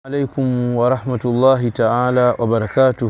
alaikum warahmatullahi taala wabarakatuh.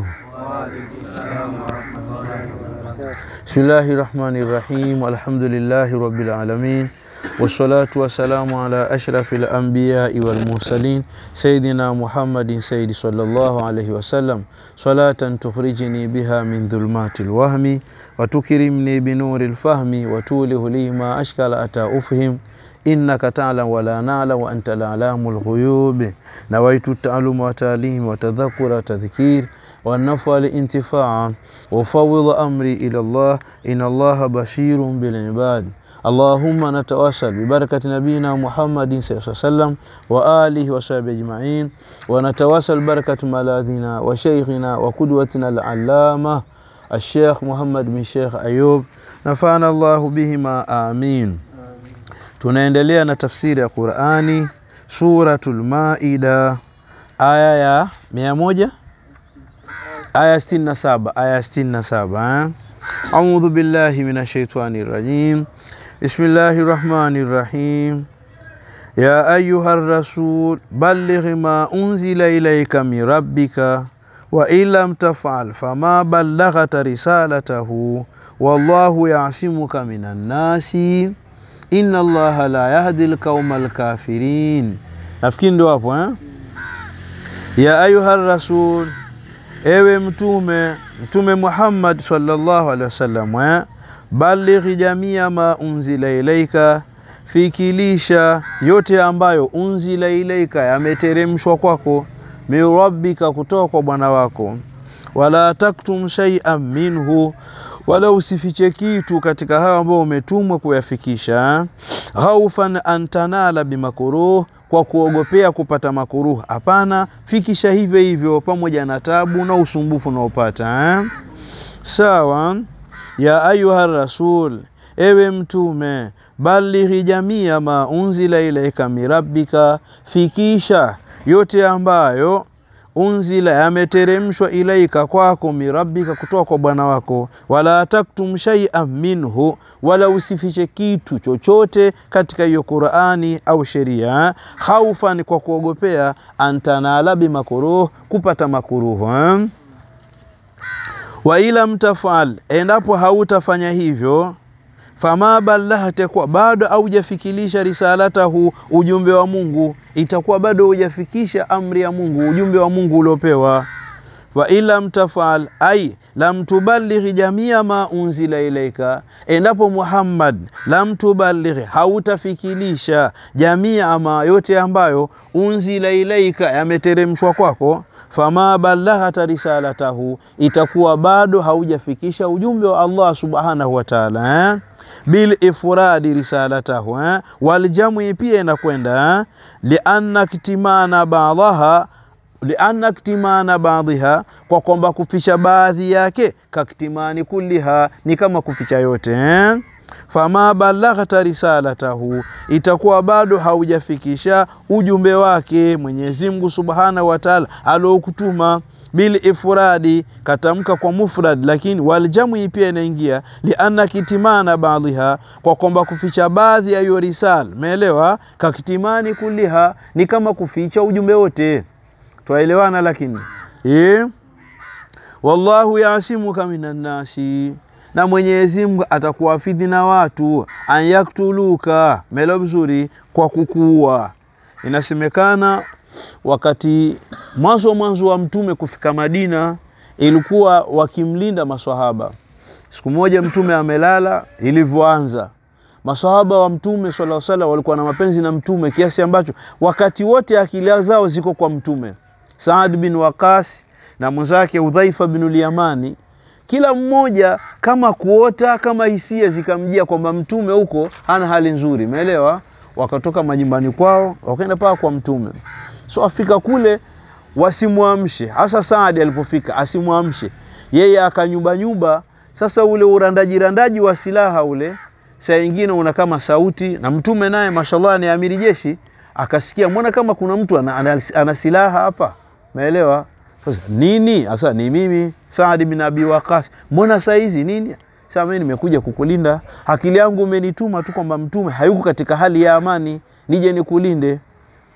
Bismillahi rahmani rahim alhamdulillahi rabbil alamin wassalatu wassalamu ala ashrafi lambiyai walmursalin sayidina muhammadin sayidi sallallahu alaihi wasallam salatan tukhrijini biha min dhulmati lwahmi watukirimni binuri lfahmi watulihu li ma ashkala ata ufhim innaka talam wala nalam wa anta lalamu lghuyub nawaitu taaluma watalim watadhakura tadhkir والنفع الانتفاع وفوض أمري إلى الله إن الله بشير بالعباد اللهم نتواصل ببركة نبينا محمد صلى الله عليه وسلم وآله وصحبه أجمعين ونتواصل بركة ملاذنا وشيخنا وقدوتنا العلامة الشيخ محمد بن شيخ أيوب نفعنا الله بهما آمين tunaendelea na tafsiri ya Qur'ani Suratul Maida aya ya mia moja aya sitini na saba aya sitini na saba audhu billahi minash shaitani rajim bismillahi rahmani rahim ya ayuha rasul balligh ma unzila ilayka min rabbika wa in lam tafal fama ballaghta risalatahu wallahu yasimuka minan nasi inna allaha la yahdi alqauma alkafirin nafikiri ndo hapo eh? ya ayuha rasul ewe mtume mtume Muhammad sallallahu alaihi wasallam eh? balighi jamia ma unzila ilaika fikilisha yote ambayo unzila ilaika yameteremshwa kwako min rabbika kutoka kwa bwana wako wala taktum shay'an minhu wala usifiche kitu katika hayo ambao umetumwa kuyafikisha haufan antanala bimakuruh kwa kuogopea kupata makuruh hapana fikisha hivyo hivyo pamoja na tabu na usumbufu unaopata eh? sawa ya ayuha rasul ewe mtume balighi jamia ma unzila ilaika mirabbika fikisha yote ambayo unzila yameteremshwa ilaika kwako mirabbika kutoka kwa bwana wako wala taktum shay'an minhu wala usifiche kitu chochote katika hiyo Qur'ani au sheria haufan kwa kuogopea antanala bimakuruh kupata makuruhu eh? wa ila mtafal endapo hautafanya hivyo fama ballahte kwa bado haujafikilisha risalatahu ujumbe wa Mungu itakuwa bado hujafikisha amri ya Mungu ujumbe wa Mungu uliopewa wa ilam tafal ai lam tuballighi jamia ma unzila ilaika endapo Muhammad lam tuballighi hautafikilisha jamia ama yote ambayo unzila ilaika yameteremshwa kwako fama ballaghata risalatahu itakuwa bado haujafikisha ujumbe wa Allah subhanahu wa ta'ala eh? bil ifradi risalatahu eh? wal jam'i pia inakwenda eh? lianna kitimana ba'daha lianna kitimana baadhiha kwa kwamba kuficha baadhi yake kaktimani kulliha ni kama kuficha yote eh? fama balaghta risalatahu itakuwa bado haujafikisha ujumbe wake Mwenyezi Mungu Subhanahu wa Ta'ala aliokutuma bil ifradi katamka kwa mufrad lakini waljamui pia inaingia lianna kitimana baadhiha kwa kwamba kuficha baadhi ya hiyo risal umeelewa kakitimani kuliha ni kama kuficha ujumbe wote twaelewana lakini e? wallahu yasimuka minan nasi na Mwenyezi Mungu atakuwafidhi na watu anyaktuluka melo vizuri kwa kukuua. Inasemekana wakati mwanzo mwanzo wa mtume kufika Madina ilikuwa wakimlinda maswahaba. Siku moja mtume amelala, ilivyoanza maswahaba wa mtume sallallahu alaihi wasallam walikuwa na mapenzi na mtume kiasi ambacho wakati wote akili zao ziko kwa mtume. Saad bin Waqas na mwenzake Udhaifa bin Yamani kila mmoja kama kuota kama hisia zikamjia kwamba mtume huko hana hali nzuri, umeelewa? Wakatoka majumbani kwao wakaenda paka kwa mtume, so afika kule wasimwamshe. Hasa Saadi alipofika asimwamshe yeye, akanyumbanyumba. Sasa ule urandaji randaji wa silaha ule, saa ingine una kama sauti, na mtume naye mashallah ni amiri jeshi, akasikia mbona kama kuna mtu ana, ana, ana silaha hapa, umeelewa? Sasa nini? Sasa ni mimi Saad bin Abi Waqas. Mbona saa hizi nini? Sasa mimi nimekuja kukulinda. Akili yangu umenituma tu kwamba mtume hayuko katika hali ya amani, nije nikulinde.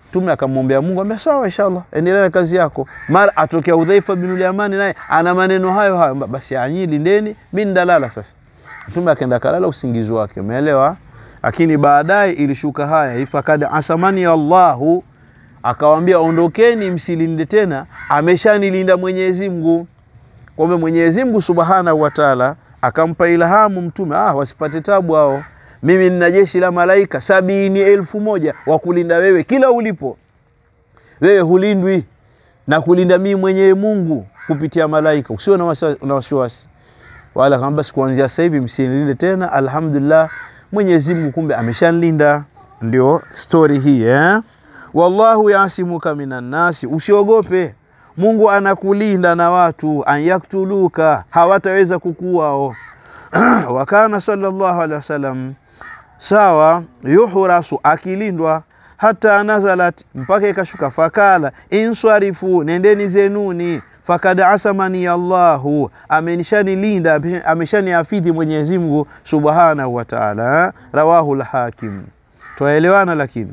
Mtume akamwombea Mungu, ambia sawa, inshallah endelea na kazi yako. Mara atokea Udhaifa bin Yamani naye ana maneno hayo hayo, basi anyi lindeni, mimi ndalala sasa. Mtume akaenda kalala usingizi wake, umeelewa? Lakini baadaye ilishuka haya ifakad asamani Allahu, akawambia ondokeni, msilinde tena, ameshanilinda Mwenyezi Mungu. Kwamba Mwenyezi Mungu Subhanahu wa Ta'ala akampa ilhamu Mtume, ah, wasipate tabu hao mimi nina jeshi la malaika sabini elfu moja wa kulinda wewe kila ulipo. Wewe hulindwi na kulinda mimi mwenyewe Mungu kupitia malaika, usio na wasiwasi wala kama basi, kuanzia sasa hivi msinilinde tena. Alhamdulillah, Mwenyezi Mungu kumbe ameshanlinda. Ndio story hii eh? Wallahu yasimuka minan nasi, usiogope Mungu anakulinda na watu, an yaktuluka, hawataweza kukuwao wakana sallallahu alaihi wasallam sawa, yuhrasu akilindwa, hata nazalat, mpaka ikashuka, fakala inswarifu, nendeni zenuni, fakad asamani Allahu, amenishanilinda ameshaniafidhi Mwenyezi Mungu subhanahu wa ta'ala. Rawahu lhakim. Twaelewana? Lakini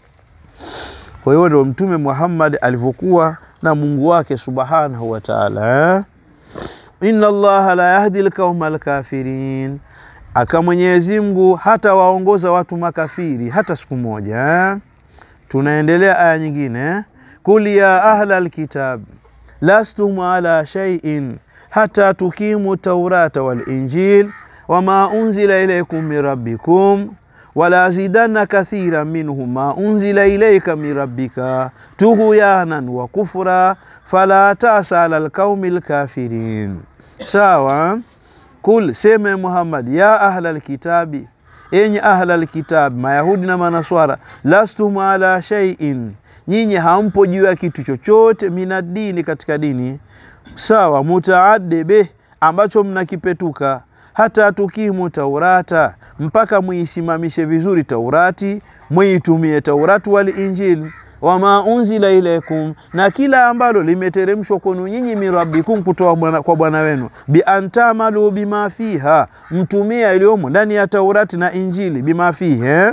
kwa hiyo ndio Mtume Muhammad alivyokuwa na Mungu wake subhanahu wa ta'ala. Inna Allaha la yahdi alqauma alkafirin, aka Mwenyezi Mungu hata waongoza watu makafiri hata siku moja. Tunaendelea aya nyingine, kul ya ahla alkitab lastum ala shay'in hata tukimu taurata wal injil wama unzila ilaykum min rabbikum wala zidanna kathira minhum ma unzila ilayka min rabbika tughyanan wa kufra fala tasa ala alqaumi lkafirin. Sawa, kul seme Muhammad, ya ahla lkitabi, enyi ahla lkitabi, Mayahudi na Manaswara, lastum ala shay'in, nyinyi hampo juu ya kitu chochote, minadini, katika dini. Sawa, mutaadde beh, ambacho mnakipetuka, hata tukimu taurata, mpaka muisimamishe vizuri Taurati, muitumie Taurati wal Injili wama unzila ilaikum, na kila ambalo limeteremshwa kwenu nyinyi mirabbikum, kutoa kwa Bwana wenu, biantamalu bima fiha, mtumia iliyomo ndani ya Taurati na Injili, bima fihi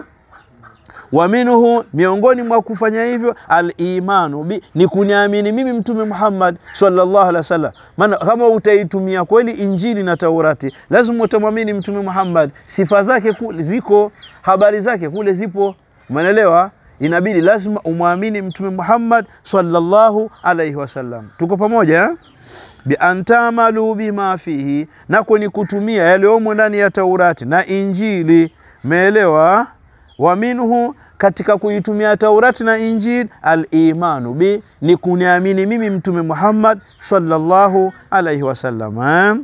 wa minhu, miongoni mwa kufanya hivyo alimanu bi, ni kuniamini mimi Mtume Muhammad sallallahu alaihi wasallam. Maana kama utaitumia kweli Injili na Taurati, lazima utamwamini Mtume Muhammad, sifa zake kule ziko, habari zake kule zipo, umeelewa? Inabidi lazima umwamini Mtume Muhammad sallallahu alaihi wasallam. Tuko pamoja eh? biantamalu bima fihi, nako ni kutumia yaliyomo ndani ya Taurati na Injili, meelewa? wa minhu, katika kuitumia Taurati na Injili, alimanu bi, ni kuniamini mimi Mtume Muhammad sallallahu alaihi wasallam eh?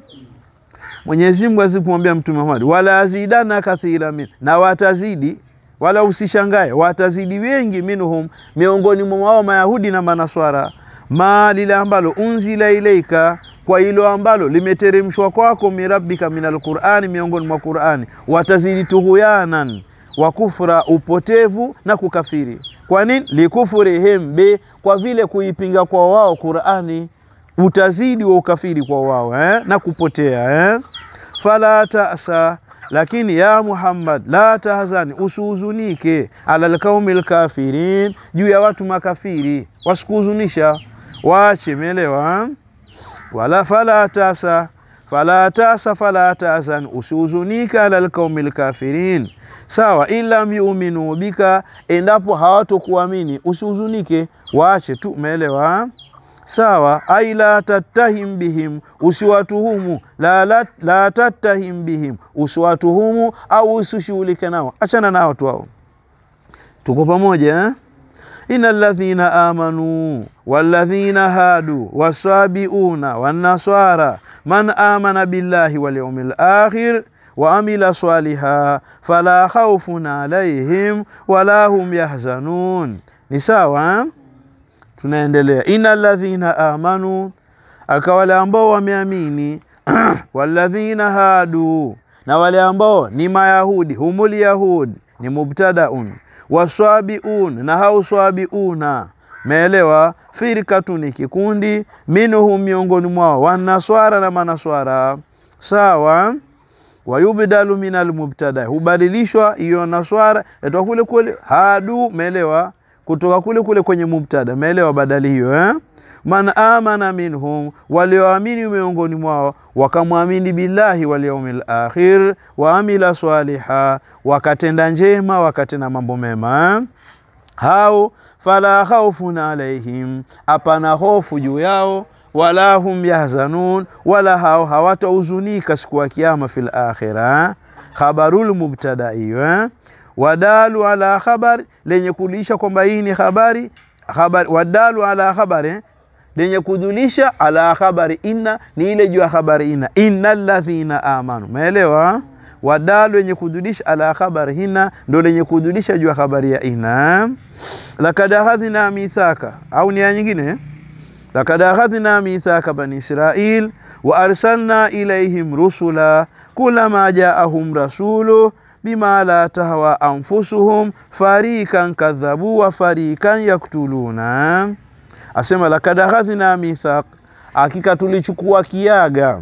Mwenyezi Mungu azikumwambia Mtume Muhammad, wala azidana kathira min, na watazidi wala usishangae, watazidi wengi, minhum, miongoni mwa wao Mayahudi na Manaswara, ma lile ambalo unzila ilaika, kwa hilo ambalo limeteremshwa kwako, mirabbika min alqurani, miongoni mwa Qurani, watazidi tuhuyanan wa kufra, upotevu na kukafiri. Kwa nini? likufurihim bi, kwa vile kuipinga kwa wao Qurani, utazidi wa ukafiri kwa wao eh? na kupotea eh? fala tasa lakini ya Muhammad, la tahzani, usihuzunike, ala alqaumi lkafirin, juu ya watu makafiri, wasikuhuzunisha, waache. Meelewa? wala fala tasa fala tasa fala tahzan, usihuzunike, ala alqaumi lkafirin. Sawa, ilam yuminu bika, endapo hawatokuamini usihuzunike, waache tu. Meelewa? Sawa, ai la tattahim bihim, usiwatuhumu. La, la, la tattahim bihim, usiwatuhumu au usishughulike nao, achana nao tu hao. Tuko pamoja eh? Inna ladhina amanu walladhina hadu wasabiuna wannaswara man amana billahi wal yawmil akhir wa amila swaliha fala khawfun alaihim wala hum yahzanun. Ni sawa eh? Tunaendelea, inna ladhina amanu, aka wale ambao wameamini, walladhina hadu, na wale ambao ni Mayahudi, humul yahud ni mubtadaun, waswabiun na hao swabiuna, meelewa. Firkatu ni kikundi, minhum miongoni mwao, wanaswara na manaswara, sawa. Wayubdalu min almubtada, hubadilishwa hiyo naswara etwa kule kule hadu, meelewa kutoka kule kule kwenye mubtada meelewa badali hiyo eh? man amana minhum walioamini miongoni mwao wakamwamini billahi wal yaumil akhir wa amila swaliha wakatenda njema wakatenda mambo mema eh? hao fala khaufun alaihim hapana hofu juu yao wala hum yahzanun wala hao hawatahuzunika siku ya kiyama fil akhira khabarul mubtada hiyo eh? wadalu ala khabar lenye kulisha kwamba hii ni habari habari wadalu ala khabari eh? lenye kudhulisha ala khabari inna ni ile juu ya habari inna innal ladhina amanu umeelewa wadalu lenye kudhulisha ala khabari hina ndo lenye kudhulisha juu ya habari ya inna lakad akhadhna mithaka au ni ya nyingine lakad akhadhna mithaka bani israil wa arsalna ilaihim rusula kulama jaahum rasulu bima la tahwa anfusuhum farikan kadhabu wa farikan yaktuluna asema lakad akhadhna mithaq hakika tulichukua kiaga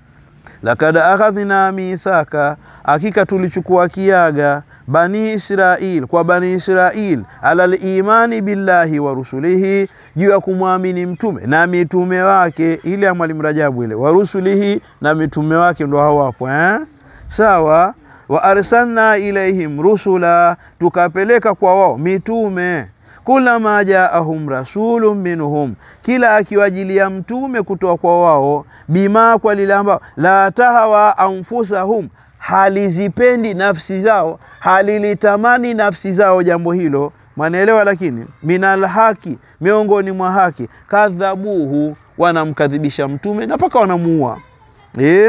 lakad akhadhna mithaka hakika tulichukua kiaga bani israil kwa bani israil ala limani billahi wa rusulihi juu ya kumwamini mtume na mitume wake ile ya mwalimu rajabu ile wa rusulihi na mitume wake ndo hawapo eh? sawa wa arsalna ilaihim rusula tukapeleka kwa wao mitume kulama jaahum rasulun minhum, kila akiwajilia mtume kutoka kwa wao, bima kwa lile ambao la tahawa anfusahum, halizipendi nafsi zao, halilitamani nafsi zao jambo hilo, mwanaelewa. Lakini minal haki, miongoni mwa haki, kadhabuhu, wanamkadhibisha mtume na mpaka wanamuua eh?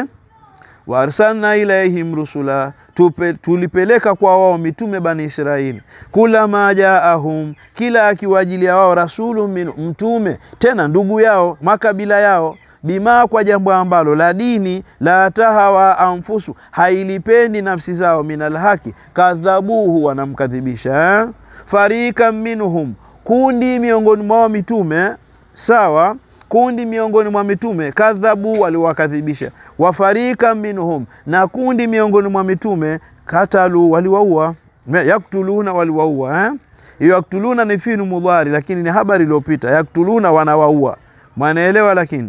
wa arsalna ilaihim rusula Tupe, tulipeleka kwa wao mitume bani Israili, kulama jaahum, kila akiwajilia wao rasulu min, mtume tena ndugu yao makabila yao, bima kwa jambo ambalo la dini la tahawa anfusu, hailipendi nafsi zao, minal haki kadhabuhu, wanamkadhibisha eh? farika minhum, kundi miongoni mwao mitume sawa kundi miongoni mwa mitume kadhabu, waliwakadhibisha. Wafarika minhum, na kundi miongoni mwa mitume katalu, waliwaua. Yaktuluna, waliwaua eh? Hiyo yaktuluna ni finu mudhari, lakini ni habari iliyopita. Yaktuluna, wanawaua, mwanaelewa. Lakini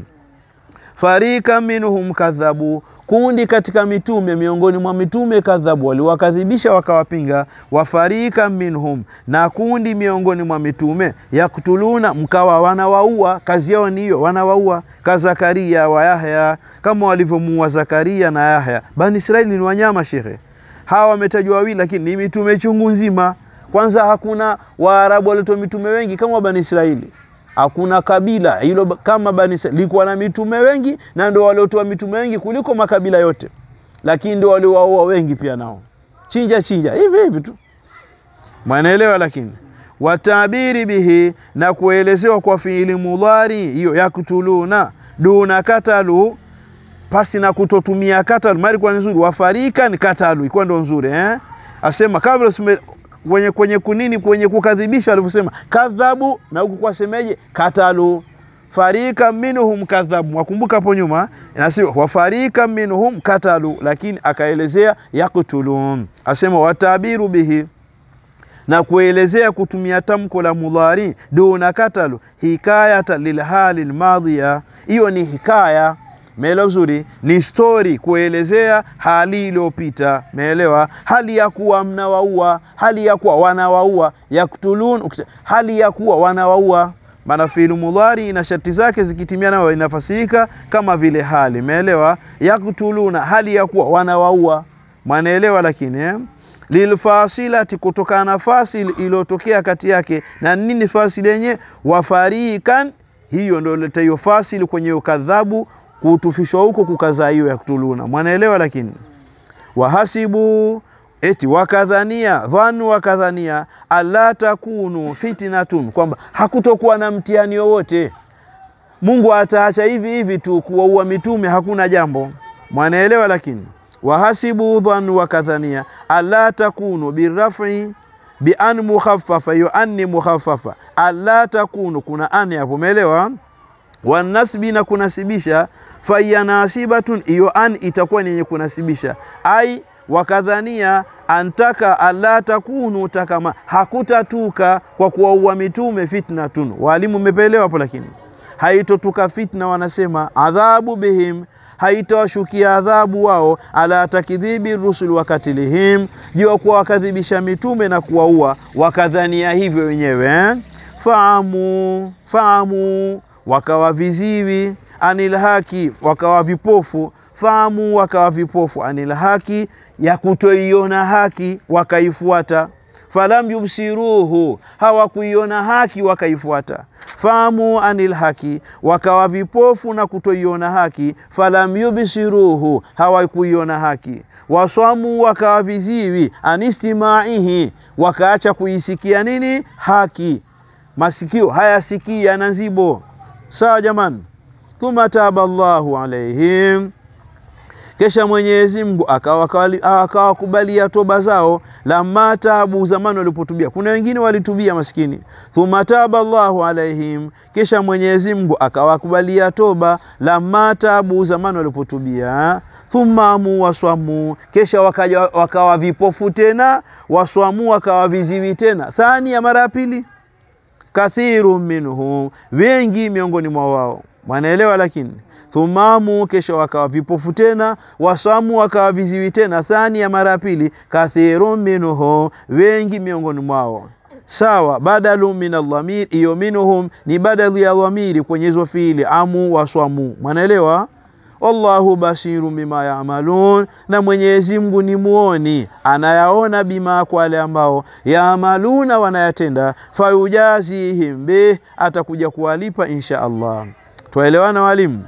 farika minhum kadhabu kundi katika mitume miongoni mwa mitume kadhabu, waliwakadhibisha wakawapinga. Wafarika minhum, na kundi miongoni mwa mitume yaktuluna, mkawa wanawaua. Kazi yao ni hiyo, wanawaua. Ka Zakaria wa Yahya, kama walivyomuua Zakaria na Yahya. Bani Israeli ni wanyama shekhe, hawa wametajwa wawili, lakini ni mitume chungu nzima. Kwanza hakuna Waarabu walitoa mitume wengi kama Bani Israeli hakuna kabila hilo kama Bani Israili likuwa na mitume wengi, na ndio waliotoa mitume wengi kuliko makabila yote, lakini ndio waliowaua wengi pia nao, chinja chinja hivi hivi tu, mwanaelewa. Lakini watabiri bihi, na kuelezewa kwa fiili mudhari hiyo yaktuluna, duna katalu, pasi na kutotumia katalu, mali kwa nzuri. Wafarika ni katalu, ikuwa ndo nzuri eh? asema kabla kwenye kwenye kunini kwenye kukadhibisha, alivyosema kadhabu, na huku kwa semeje katalu. Farika minhum kadhabu, wakumbuka hapo nyuma inasema wafarika minhum katalu, lakini akaelezea yaktulun, asema watabiru bihi, na kuelezea kutumia tamko la mudhari duna katalu, hikayata lilhali lmadhiya, hiyo ni hikaya Meelewa vizuri, ni stori kuelezea hali iliyopita. Meelewa, hali ya kuwa mnawaua, hali ya kuwa wanawaua. Yaktulun, hali ya kuwa wanawaua. Maana fiilu mudhari ina sharti zake zikitimia, nayo inafasirika kama vile hali. Meelewa, yaktuluna, hali ya kuwa wanawaua, mwanaelewa. Lakini eh? lilfasilati, kutokana na fasil iliyotokea kati yake na nini. Fasili yenye wafarikan, hiyo ndio leta hiyo fasili kwenye ukadhabu kutufishwa huko kukazaa hiyo yaktuluna, mwanaelewa. Lakini wahasibu eti wakadhania, dhanu wakadhania, alla takunu fitnatun, kwamba hakutokuwa na mtihani wowote, Mungu ataacha hivi hivi tu kuwaua mitume, hakuna jambo, mwanaelewa. Lakini wahasibu dhanu wakadhania, alla takunu birafi bi an mukhaffafa, hiyo anni mukhaffafa, alla takunu, kuna ani hapo, umeelewa wanasbi na kunasibisha, faiya nasibatun, hiyo an itakuwa ni yenye kunasibisha, ai wakadhania antaka alla takunu takama hakutatuka kwa kuwaua mitume fitnatun. Walimu mmepelewa hapo, lakini haitotuka fitna, wanasema adhabu bihim haitawashukia adhabu wao, ala takdhibi rusul wakatilihim, juu ya kuwa wakadhibisha mitume na kuwaua, wakadhania hivyo wenyewe eh? Faamu faamu, wakawa viziwi, anil haki, wakawa vipofu, faamu, wakawa vipofu, anil haki, ya kutoiona haki wakaifuata falam yubsiruhu, hawakuiona haki wakaifuata. Fahamu anil haki, wakawa vipofu na kutoiona haki. Falam yubsiruhu, hawakuiona haki. Waswamu, wakawa viziwi. Anistimaihi, wakaacha kuisikia nini haki. Masikio hayasikii, yana nzibo. Sawa jamani. Thumma taba Allahu alaihim kisha Mwenyezi Mungu akawakubalia toba zao, lamma tabu, zamani walipotubia. Kuna wengine walitubia maskini. Thumma taba Allahu alaihim, kisha Mwenyezi Mungu akawakubalia toba, lamma tabu, zamani walipotubia. Thumma amu waswamu, kisha wakaja wakawa vipofu tena, waswamu wakawa viziwi tena, thani ya mara ya pili. Kathiru minhum, wengi miongoni mwa wao wanaelewa, lakini thumamu kesha wakawa vipofu tena, wasamu wakawa viziwi tena, thani ya mara ya pili. Kathiru minhum, wengi miongoni mwao. Sawa, badalu min aldhamir, iyo minhum ni badali ya dhamiri kwenye hizo fiili amu waswamu, mwanaelewa. Wallahu basiru bima yamalun, na Mwenyezi Mungu ni muoni, anayaona bima, kwa wale ambao yaamaluna, wanayatenda. Fayujazihim bih, atakuja kuwalipa insha Allah. Twaelewana walimu?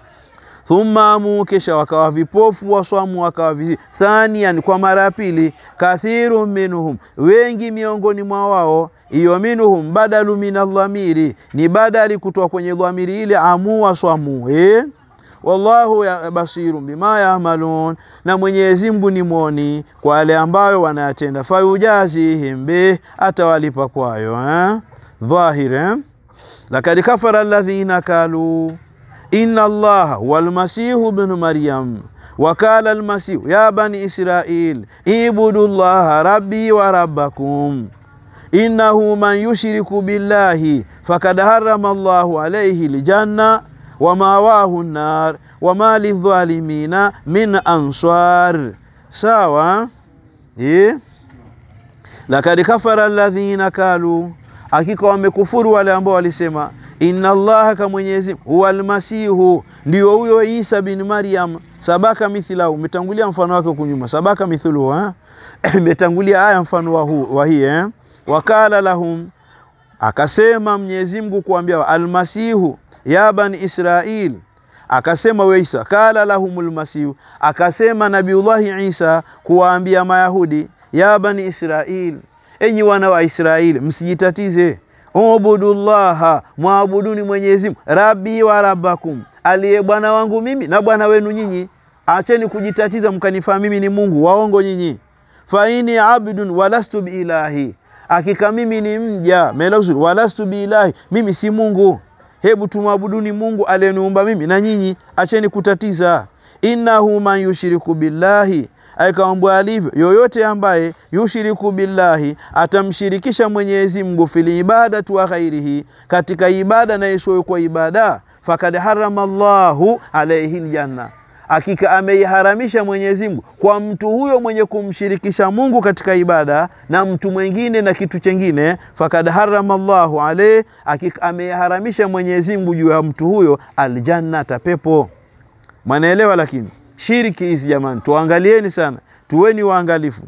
Thumma amu, kisha wakawa vipofu, waswamu wakawa viziwi. Thanian, kwa mara ya pili. Kathiru minhum, wengi miongoni mwa wao. Iyo minhum badalu min aldhamiri, ni badali kutoka kwenye dhamiri ile amu waswamu eh? Wallahu ya basiru bima yamalun, na Mwenyezi Mungu ni mwoni kwa wale ambayo wanayatenda. Fayujazihim bih, atawalipa kwayo eh? Dhahir eh? Lakad kafara alladhina kalu inna allaha huwa almasihu bnu maryam wakala almasihu ya bani israil ibudu llaha rabbi wa rabbakum innahu man yushriku billahi fakad harama llahu alaihi ljanna wa mawahu nnar wama lidhalimina min ansar. Sawa eh? Lakad kafara alladhina kalu, hakika wamekufuru wale ambao walisema inna allaha ka Mwenyezi huwa almasihu, ndio huyo Isa bin Maryam. Sabaka mithlahu, umetangulia mfano wake kunyuma. Sabaka mithluhu, imetangulia aya mfano wa huu wa hii eh? Wakala lahum, akasema Mwenyezi Mungu kuambia almasihu ya bani Israil, akasema we Isa. Kala lahumul masihu, akasema Nabiullahi Isa kuwaambia Mayahudi, ya bani Israil, enyi wana wa Israili, msijitatize ubudullaha, mwabuduni Mwenyezi Mungu, rabbi wa rabbakum, aliye bwana wangu mimi na bwana wenu nyinyi. Acheni kujitatiza mkanifaa mimi ni Mungu, waongo nyinyi. Faini abdun walastu biilahi, hakika mimi ni mja melausul, walastu biilahi, mimi si Mungu. Hebu tumwabuduni Mungu aliyeniumba mimi na nyinyi, acheni kutatiza. Innahu man yushriku billahi Aikawambwa alivyo yoyote ambaye yushiriku billahi, atamshirikisha Mwenyezi Mungu fil ibadati wa ghairihi, katika ibada na isiyokuwa ibada, fakad harama Allahu alaihi ljanna, hakika ameiharamisha Mwenyezi Mungu kwa mtu huyo mwenye kumshirikisha Mungu katika ibada na mtu mwingine na kitu chengine. Fakad harama Allahu alaihi, hakika ameiharamisha Mwenyezi Mungu juu ya mtu huyo aljannata, pepo. Mwanaelewa lakini shiriki hizi jamani, tuangalieni sana, tuweni waangalifu.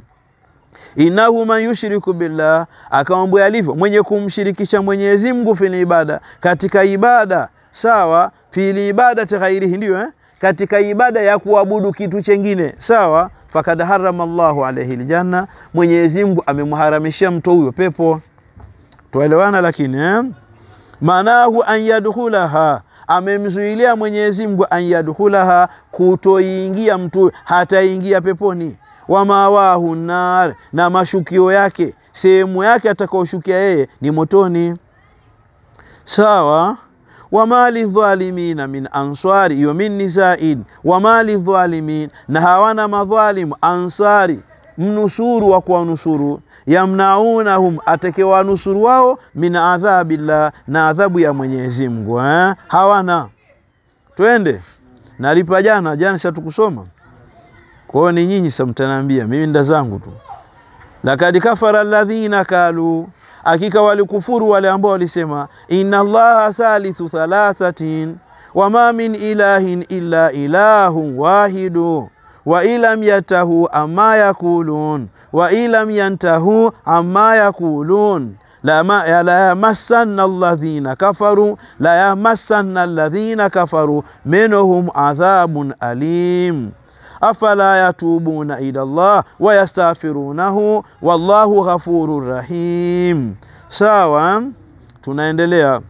Innahu man yushriku billah, akamwambia alivyo mwenye kumshirikisha Mwenyezi Mungu fil ibada, katika ibada sawa, fil ibadati ghairihi, ndio eh? katika ibada ya kuabudu kitu chengine sawa. Fakad harama Allahu alaihi ljanna, Mwenyezi Mungu amemharamishia mtu huyo pepo. Tuelewana lakini eh? maanahu an yadkhulaha amemzuilia Mwenyezi Mungu an yadkhulaha, kutoingia mtu hataingia peponi. Wa mawahu nar, na mashukio yake sehemu yake atakaoshukia yeye ni motoni. Sawa. wama lidhalimina min ansari, hiyo min ni zaid. Wama lidhalimin, na hawana madhalimu ansari, mnusuru wa kuwanusuru yamnaunahum atekewanusuru wao min adhabillah, na adhabu ya Mwenyezi Mungu eh? hawana. Twende nalipa jana jana, shatukusoma kwao, ni nyinyi sa mtaniambia, mimi nda zangu tu. Lakad kafara alladhina kalu, hakika walikufuru wale ambao walisema inna allaha thalithu thalathatin wama min ilahin illa ilahun wahidu wa ilam yantahu amma yakulun wa ilam yantahu amma yakulun la yamassanna alladhina kafaru la yamassanna alladhina kafaru minhum adhabun alim afala yatubuna ila Allah wa yastaghfirunahu wallahu ghafurur rahim. Sawa, tunaendelea.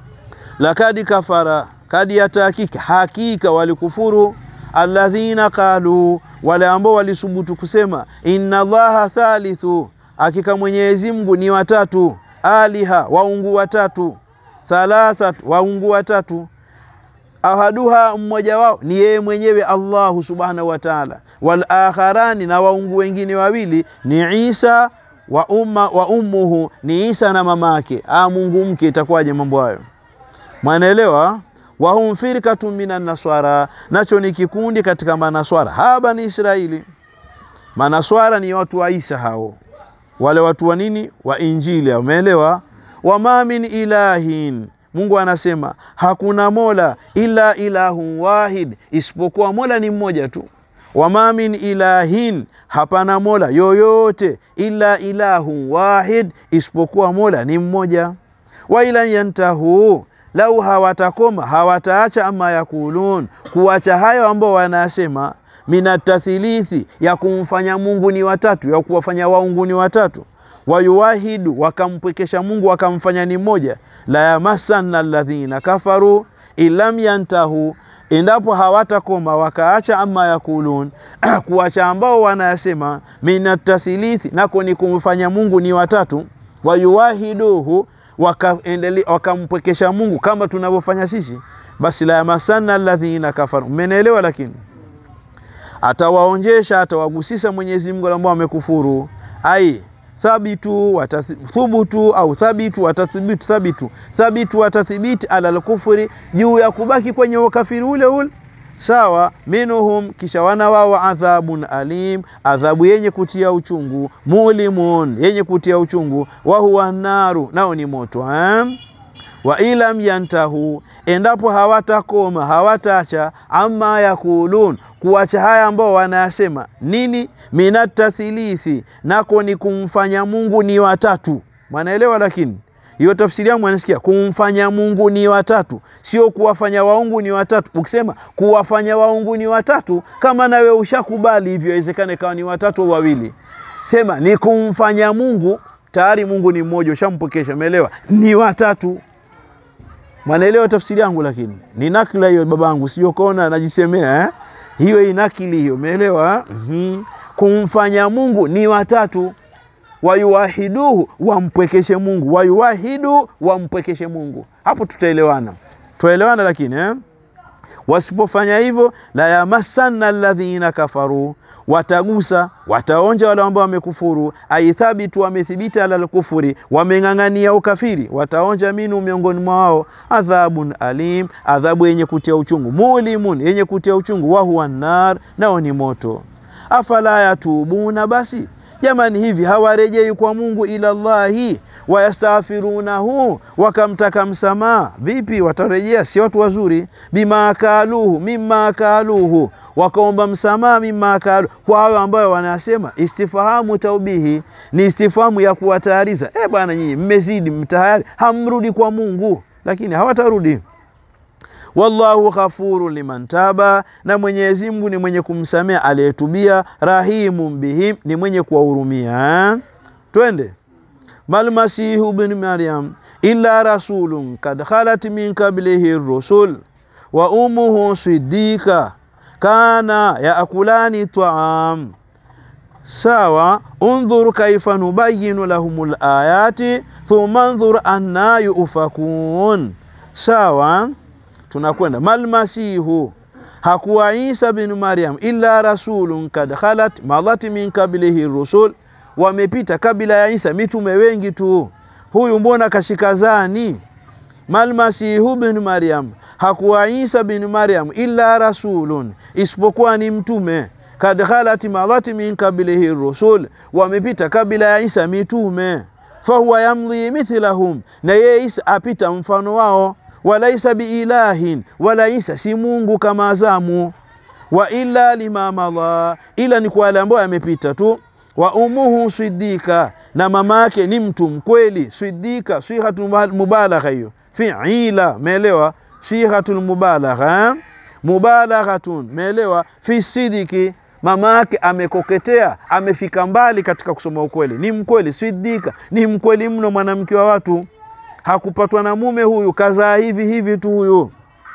Lakad kafara, kadi ya tahakika, hakika walikufuru alladhina qalu, wale ambao walisubutu kusema inna Allaha thalithu, hakika Mwenyezi Mungu ni watatu, aliha, waungu watatu, thalathat, waungu watatu ahaduha mmoja wao ni yeye mwenyewe Allahu subhanahu wa taala, wal akharani na waungu wengine wawili ni Isa wa umma wa ummuhu ni Isa na mama yake. Ah, Mungu mke, itakuwaje mambo hayo? Mwanaelewa? wahum firkatun minan naswara, nacho ni kikundi katika manaswara. Haba ni Israeli. Manaswara ni watu wa Isa hao, wale watu wa nini? Wa Injili. Umeelewa? wama min ilahin Mungu anasema hakuna mola ila ilahun wahid, isipokuwa mola ni mmoja tu. Wama min ilahin, hapana mola yoyote ila ilahun wahid, isipokuwa mola ni mmoja. Wa ila yantahu, lau hawatakoma hawataacha, ama yakulun, kuacha hayo ambao wanasema, minatathilithi, ya kumfanya Mungu ni watatu, ya kuwafanya waungu ni watatu wayuwahidu wakampwekesha Mungu wakamfanya ni mmoja. la yamassanna alladhina kafaru ilam yantahu, endapo hawatakoma wakaacha ama yakulun kuacha ambao wanayasema minatathilithi, nako ni kumfanya Mungu ni watatu. Wayuwahiduhu wakampwekesha waka Mungu kama tunavyofanya sisi, basi la yamassanna alladhina kafaru. Mmenielewa? Lakini atawaonjesha atawagusisa Mwenyezi Mungu ambao wamekufuru ai thabitu watathubutu au thabitu watathibitu thabitu thabitu watathibiti ala lkufri, juu ya kubaki kwenye ukafiri ule ule. Sawa, minuhum, kisha wana wao adhabun alim, adhabu yenye kutia uchungu, mulimun, yenye kutia uchungu, wa huwa naru, nao ni moto eh? wa ilam yantahu, endapo hawatakoma hawatacha, ama yakulun, kuacha haya ambao wanayasema nini, minatathilithi, nako ni kumfanya Mungu ni watatu. Mwanaelewa? Lakini hiyo tafsiri yangu anasikia kumfanya Mungu ni watatu, sio kuwafanya waungu ni watatu. Ukisema kuwafanya waungu ni watatu, kama nawe ushakubali hivyo, iwezekane kawa ni watatu au wawili, sema ni kumfanya Mungu, tayari Mungu ni mmoja, ushampokesha. Umeelewa? Ni watatu Mwanaelewa tafsiri yangu, lakini ni nakila hiyo babangu, sio kaona najisemea eh? Hiyo inakili hiyo, umeelewa? mm -hmm. Kumfanya Mungu ni watatu, wayuwahiduhu, wampwekeshe Mungu, wayuwahidu, wampwekeshe Mungu. Hapo tutaelewana, tutaelewana, lakini eh? Wasipofanya hivyo, la yamassanna alladhina kafaru, watagusa wataonja wale ambao wamekufuru. Aithabitu, wamethibiti ala lkufuri, wameng'ang'ania ukafiri, wataonja minu, miongoni mwao adhabun alim, adhabu yenye kutia uchungu, mulimun, yenye kutia uchungu, wahuwa nar, nao ni moto. Afala yatubuna, basi jamani, hivi hawarejei kwa Mungu ila llahi wayastaghfirunahu, wakamtaka msamaha. Vipi watarejea? Si watu wazuri. Bima kaluhu mima kaluhu, wakaomba msamaha. Mima kaluhu, kwa hayo ambayo wanasema. Istifahamu taubihi ni istifahamu ya kuwatayariza. E bwana, nyinyi mmezidi, mtayari, hamrudi kwa Mungu, lakini hawatarudi. Wallahu ghafuru liman taba, na Mwenyezi Mungu ni mwenye kumsamea aliyetubia. Rahimun bihim, ni mwenye kuwahurumia. Twende malmasihu bnu maryam illa rasulun kad khalat min qablihi rusul wa ummuhu sidika kana yaakulani taam. Sawa, undhur kaifa nubayinu lahum layati thumma ndhur anna yufakun. sawa tunakwenda malmasihu hakuwa isa bin maryam illa rasulun kad khalat madat min qablihi rusul wamepita kabila ya isa mitume wengi tu huyu mbona kashika zani malmasihu bin maryam hakuwa isa bin maryam illa rasulun isipokuwa ni mtume kad khalat madat min qablihi rusul wamepita kabila ya isa mitume fahuwa yamdhi mithlahum na yeye isa apita mfano wao walaisa biilahin wala isa si mungu kama azamu wa illa lima madha ila ni kwa wale ambao yamepita tu wa umuhu sidika na mama yake ni mtu mkweli sidika sihatu mubalagha hiyo fiila meelewa sihatul mubalagha mubalaghatun meelewa fi sidiki mama yake amekoketea amefika mbali katika kusoma ukweli ni mkweli sidika ni mkweli mno mwanamke wa watu hakupatwa na mume huyu kazaa hivi hivi tu huyu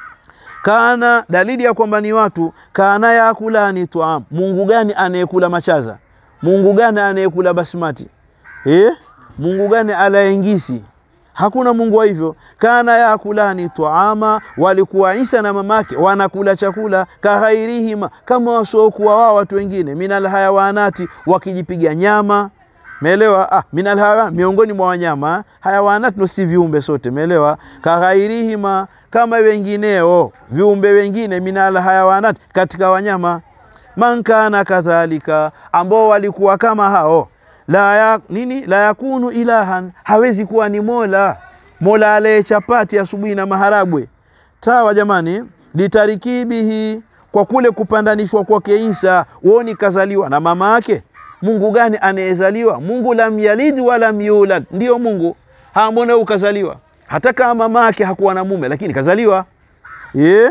kana dalili ya kwamba ni watu kana yakulani twaam mungu gani anayekula machaza mungu gani anayekula basmati eh? mungu gani alaengisi hakuna mungu wa hivyo kana yakulani taama walikuwa isa na mamake wanakula chakula kahairihima kama wasiokuwa wao watu wengine minal hayawanati wakijipiga nyama meelewa ah, minal hayawan miongoni mwa wanyama hayawanat no si viumbe sote meelewa kaghairihima kama wengineo viumbe wengine minal hayawanat katika wanyama man kana kadhalika ambao walikuwa kama hao la ya, nini la yakunu ilahan hawezi kuwa ni mola mola ale chapati asubuhi na maharagwe tawa jamani litarikibihi kwa kule kupandanishwa kwake Isa uoni kazaliwa na mama yake Mungu gani anayezaliwa? Mungu lam yalid wala yulad, ndiyo Mungu. Hambona ukazaliwa, hata kama mama yake hakuwa na mume, lakini kazaliwa yeah.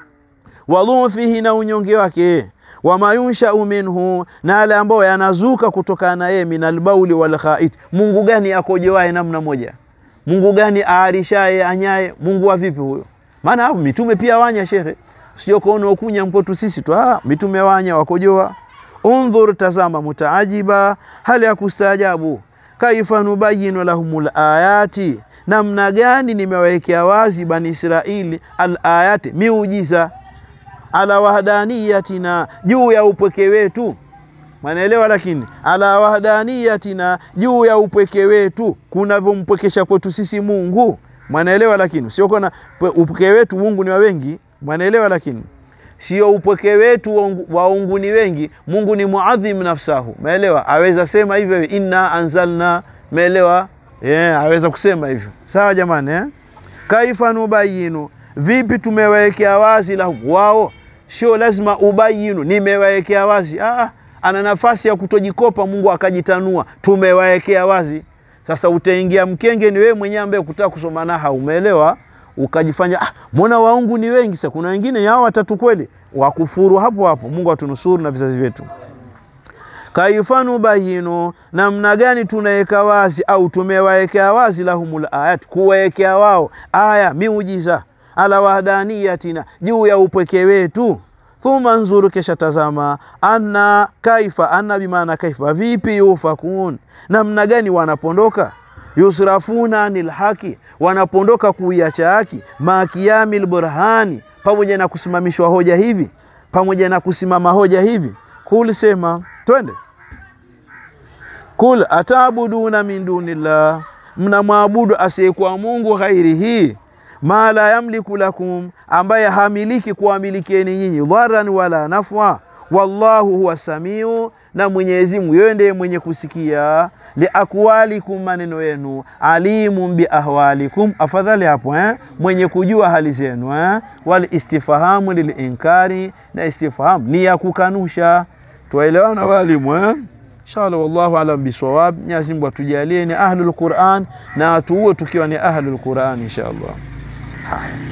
Wadhufihi, na unyonge wake wama yunshau minhu, na yale ambayo yanazuka kutokana na yeye, min albauli wal khait. Mungu gani akojewaye namna moja? Mungu gani aarishaye anyaye? Mungu wa vipi huyo? Maana hapo mitume pia wanya, shekhe, sio kuona ukunya mkotu sisi tu. Ah, mitume wanya wakojoa Undhur, tazama, mutaajiba, hali ya kustaajabu. Kaifa nubayinu lahumul ayati, namna gani nimewawekea wazi bani Israili al ayati, miujiza ala wahdaniyatina, juu ya upweke wetu. Mwanaelewa? Lakini ala wahdaniyatina, juu ya upweke wetu, kunavyompwekesha kwetu sisi Mungu. Mwanaelewa? Lakini sio kona upweke wetu, Mungu ni wa wengi. Mwanaelewa? lakini sio upweke wetu waungu ni wengi. Mungu ni muadhim nafsahu, meelewa? Aweza sema hivyo, inna anzalna, meelewa? Yeah, aweza kusema hivyo. Sawa jamani eh? Kaifa nubayinu, vipi tumewawekea wazi lahu wao. Sio lazima ubayinu, nimewawekea wazi. Ah, ana nafasi ya kutojikopa Mungu akajitanua, tumewawekea wazi. Sasa utaingia mkenge, ni wewe mwenyewe ambaye kutaka kusoma naha, umeelewa? ukajifanya ah, mbona waungu ni wengi. Sasa kuna wengine yao watatu kweli, wakufuru hapo hapo. Mungu atunusuru na vizazi vyetu. Kaifanu bayinu, namna gani tunaweka wazi au tumewawekea wazi lahumul ayat, kuwawekea wao aya miujiza, ala wahdaniyatina, juu ya upweke wetu. Thumma nzuru, kesha tazama, anna kaifa, anna bimaana kaifa, vipi yufakun, namna gani wanapondoka yusrafuna anil haki, wanapondoka kuiacha haki. Makiyami lburhani, pamoja na kusimamishwa hoja hivi, pamoja na kusimama hoja hivi. Kul, sema twende. Kul atabuduna min dunillah, mnamwabudu asiyekuwa Mungu ghairihi, ma la yamliku lakum, ambaye hamiliki kuwamilikieni nyinyi dharan wala nafwa. Wallahu huwa samiu na Mwenyezi Mungu yeye ndiye mwenye kusikia liakwalikum, maneno yenu, alimun biahwalikum, afadhali hapo eh? mwenye kujua hali zenu eh? wal istifhamu lilinkari, na istifhamu ni ya kukanusha. Twaelewana walimu eh? Inshallah, wallahu alam bisawab. Mwenyezi Mungu atujalie ni ahlul Qur'an na tuwe tukiwa ni ahlul Qur'an inshallah. Haya.